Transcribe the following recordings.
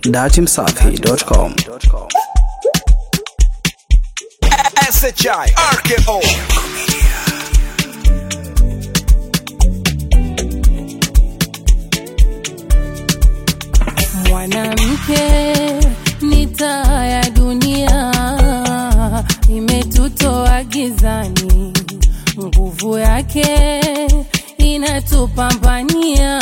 datimsafi.com. SHI RKO Mwanamke ni taa ya dunia, imetutoa gizani, nguvu yake inatupambania,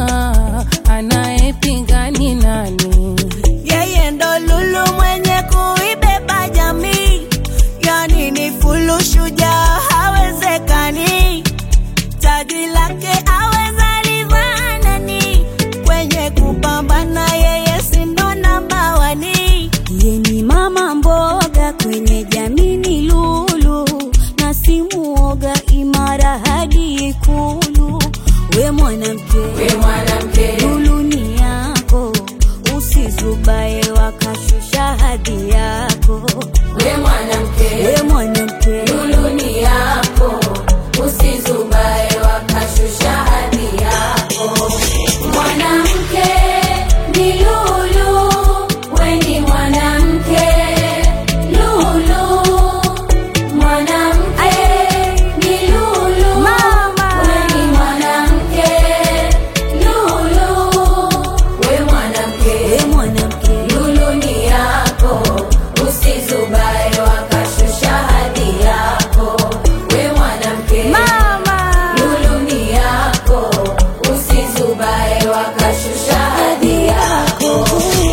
anayepinga ni nani? yeye ndo lulu mwenye kuibeba jamii, yani ni fulu shujaa, hawezekani taji lake aweza livaa nani? Kwenye kupambana yeye sindo namba wani. Ye ni mama mboga kwenye jamii ni lulu, na si muoga, imara hadi Ikulu. We mwanamke, we mwanamke, lulu ni yako, usizubae wakashusha hadhi yako. We mwanamke, We mwanamke, lulu ni yako, usizubae wakashusha hadhi yako. Mwanamke ni lulu, we ni mwanamke lulu. Mwanamke ni lulu, Mama. we ni mwanamke lulu. We mwanamke, we mwanamke, lulu ni yako, usizubae wakashusha hadhi yako. We mwanamke, mama. lulu ni yako, usizubae wakashusha hadhi yako.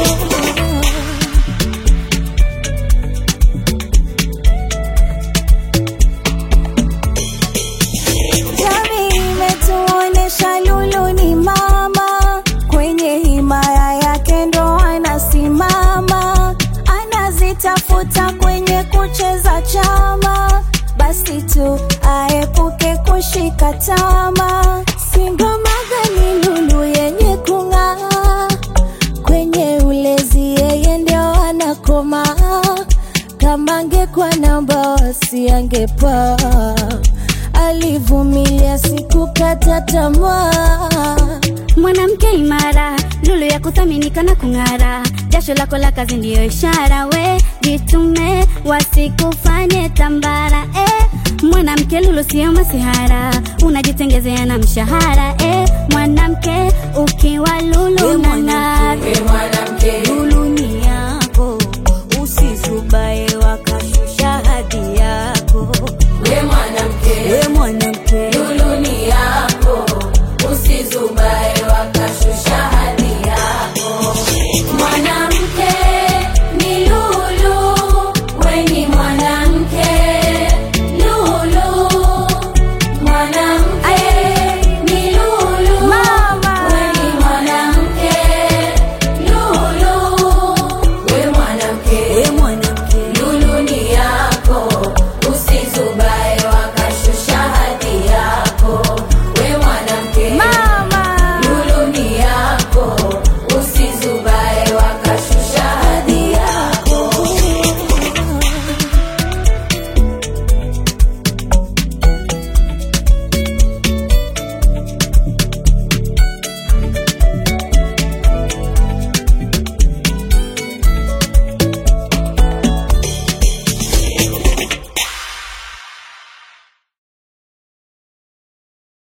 Jamii imetuonesha Lulu ni mama, kwenye himaya yake ndo anasimama, anazitafuta kwenye kucheza chama, basi tu aepuke kushika tama. Singoma gani Lulu yenye kung'aa, kwenye ulezi yeye ndio anakoma, kama angekuwa namba wasi angepaa alivumilia sikukata tamaa. mwanamke imara, lulu ya kuthaminika na kung'ara, jasho lako la kazi ndiyo ishara, we jitume, wasikufanye tambara eh. Mwanamke lulu sio masihara, unajitengezea na mshahara eh. Mwanamke ukiwa lulu